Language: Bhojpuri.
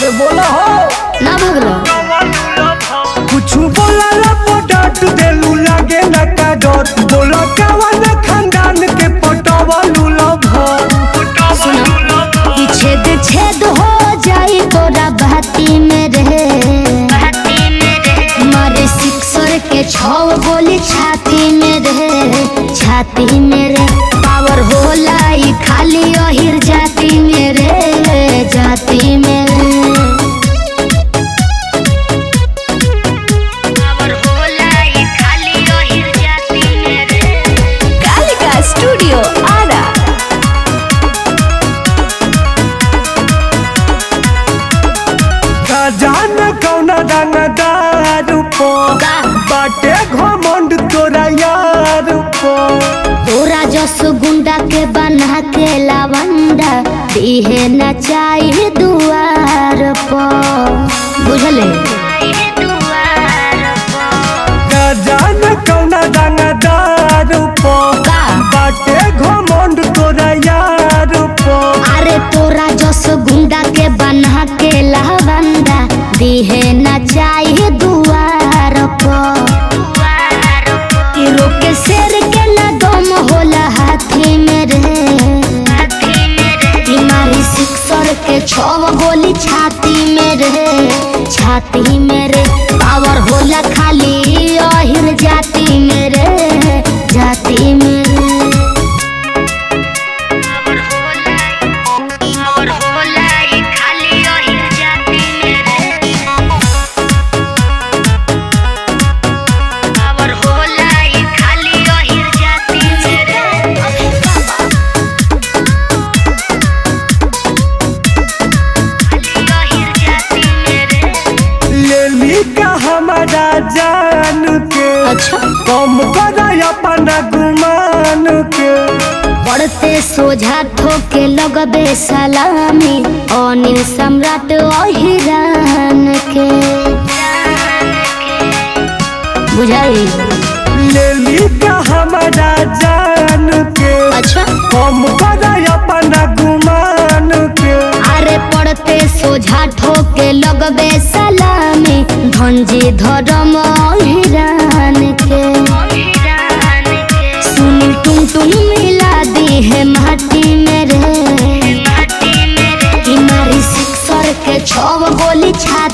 अरे बोला हो ना भगलो कुछ बोला ला डांट देलू लागे ना का डर बोला कवन खानदान के पटवा लूला भर सुनो कि छेद छेद हो जाई तोरा बहती में रहे मारे सिक्सर के छव गोली छाती में रहे छाती में रे पावर होला ई खाली अहिर जाती में रे जाती में रे पावर होला ई खाली अहिर जाती में रे कालिका स्टूडियो आरा का जान कौना दानादार पो का बाटे घमंड तोरा यार पो तोरा जस गुंडा के बना के लवंडा दिहे न चाहिए दुआर पर बुझले का जान कौना दानादार पो का बाटे घमंड तोरा यार पो अरे तोरा जस गुंडा के बना के लवंडा दिहे न चाहिए दुआर पर कि रोके शेर के न दम होला हाथी में रे कि मारी सिक्सर के छव गोली छाती में रे छाती में रे पावर होला खाली अहिर जाती में रे जाती में रे पावर होला ई खाली अहिर जाती में रे पावर होला ई खाली अहिर जाती में रे लेली का हमारा जान के अच्छा कम कर अपना गुमान के बढ़ते सोझा ठोके लगबे सलामी अनिल सम्राट अहिरान के बुझाई लेली का हमारा जान के अच्छा कम कर अपना गुमान के अरे पड़ते सोझा ठोके लगबे सलामी धनजी धर्म अहिरान के सुनील टुन टुन मिला दी है माटी में रे कि मारी सिक्सर के छव गोली छाती